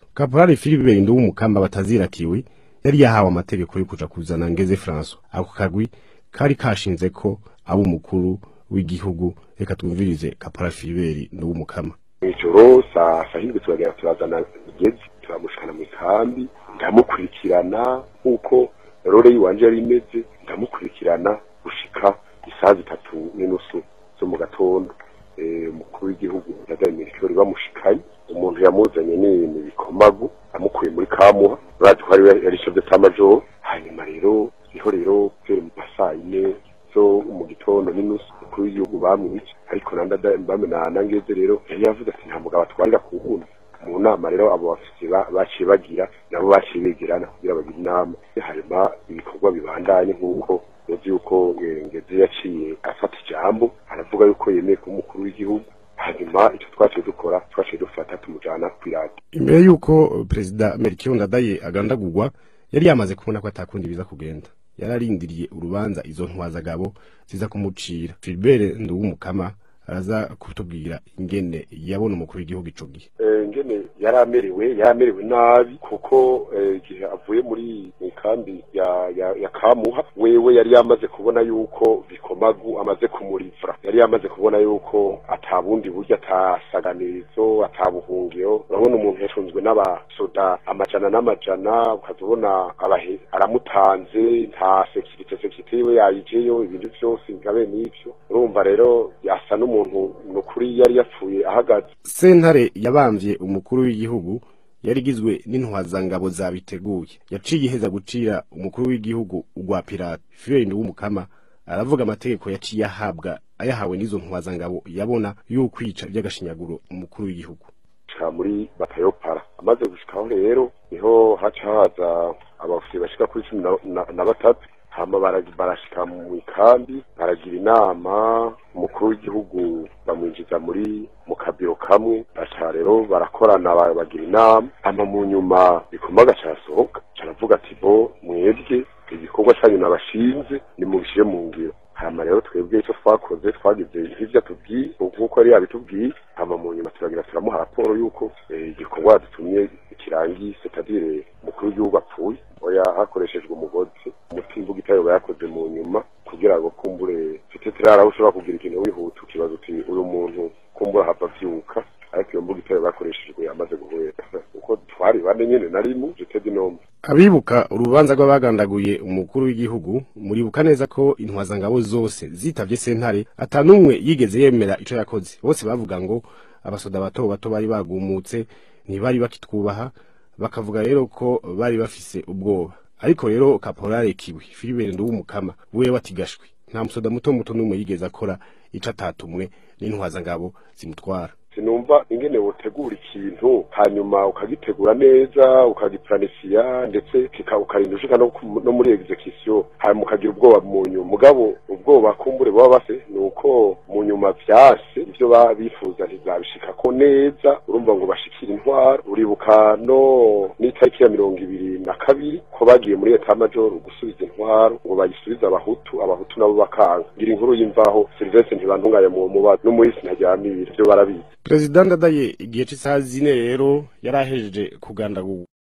kaporali Philibert Nduwumukamba batazirakiwe yari yahawe amategeko yo kuja kuzana Ngeze François ako kagwi kari kashinze ko abo umukuru w'igihugu reka twumvirize kaporali Philibert Nduwumukama mw'ijoro saa sahindwi turagera turazana igezi turamushikana mu ikambi ndamukurikirana nk'uko rore yiwanje yari imeze ndamukurikirana gushika isaha zitatu n'inusu zo mu gatondo umukuru w'igihugu yagaye ikirori bamushikanye umuntu yamuzanye n'ibintu bikomagu amukuye muri kamuha urazi ko yari chef majoro hanyuma rero niho rero kubera mu masaa yine zo mu gitondo n'inusu umukuru w'igihugu bamwica ariko bamena nangeze rero yari yavuze ati nta mugabo atwarira ku wundi mu nama rero abo bafite baciye bagira nabo baciye begerana kugira bagire inama hanyuma ibikorwa bibandanye nk'uko uzi yuko ngeze yaciye afata ijambo aravuga yuko yemeye kuba umukuru w'igihugu hanyuma icyo twaciye dukora twaciye dufata tumujana kw'iradiyo imbere y'uko perezida Melchior Ndadaye agandagurwa yari yamaze kubona ko atakundi biza kugenda yararindiriye urubanza izo ntwazagabo ziza kumucira Philbert Nduwumukama araza kutubwira ingene yabona umukuru w'igihugu ico gihe ingene yaramerewe yaramerewe nabi kuko igihe avuye muri kambi ya ya, ya kamuha wewe yari yamaze kubona yuko bikomagu amaze kumurivura yari yamaze kubona yuko atabundi buryo atasaganizo atabuhungiro urabona umuntu yacunzwe n'abasoda amajana n'amajana ukazibona aramutanze nta sekirite sekirite yiwe yayijeyo ibintu vyose ngabe n'ivyo urumva rero yasa n'umuntu nukuri yari yapfuye ahagaze sentare yabamvye umukuru w'igihugu yari igizwe n'intwazangabo zabiteguye yaciye iheza gucira umukuru w'igihugu ugwa pirate Philbert w'umukama aravuga amategeko yaciye ahabwa ayahawe n'izo ntwazangabo yabona y'ukwica by'agashinyaguro umukuru w'igihugu muri batayopara amaze gushikaho rero niho haca haza abafisi bashika kuri cumi na batatu hama barashika mu ikambi baragira inama umukuru w'igihugu bamwinjiza muri mu kabiro kamwe baca rero barakorana bagira inama hama mu nyuma bikomaga carasohoka caravuga ati bo mwebwe igikorwa canyu nabashinze nimubishire mu ngiro hama rero twebwe icyo twakoze twagize nk'ivyo atubwiye nk'uko yari yabitubwiye hama mu nyuma turagira turamuha raporo y'uko igikorwa dutumye kirangiye c'est-à-dire umukuru w'igihugu apfuye oya hakoreshejwe umugozi umutimba ugitayoba yakoze mu nyuma kugira ngo kumbure mfite tirara ushobora kugira ikintu wihuta ukibaza uti uyu muntu kumbura hava vyuka ariko iyo mbuga itayo bakoreshejwe yamaze guhera uko twari bane nyene narimu jete dinombe abibuka urubanza rw'abagandaguye umukuru w'igihugu muribuka neza ko intwazangabo zose zitavye sentare atanumwe yigeze yemera ico yakoze bose bavuga ngo abasoda bato bato bari bagumutse ntibari bakitwubaha bakavuga rero ko bari bafise ubwoba ariko rero kaporale kiwi Philibert Nduwumukama wewe watigashwe nta musoda muto muto n'umwe yigeze akora ico atatumwe n'intwazangabo zimutwara sinumva ingene wotegura ikintu hanyuma ukagitegura neza ukagiplanisiya ndetse ukarinda ushika no, no muri execution hanyuma ukagira ubwoba mu nyuma mugabo ubwoba kumbure baba base ni uko mu nyuma vyase ivyo bifuza ntizabishikako neza urumva ngo bashikira intwaro uribuka no n'itariki ya mirongo ibiri na kabiri ko bagiye muri eta major gusubiza intwaro ngo bayisubize abahutu abahutu nabo bakanga ngira inkuru y'imvaho Sylvestre ntibantunganya mu mubazo n'umuhisi ntaryamira ivyo barabizi Perezida Ndadaye igihe c'isaha zine rero yarahejeje kugandagurwa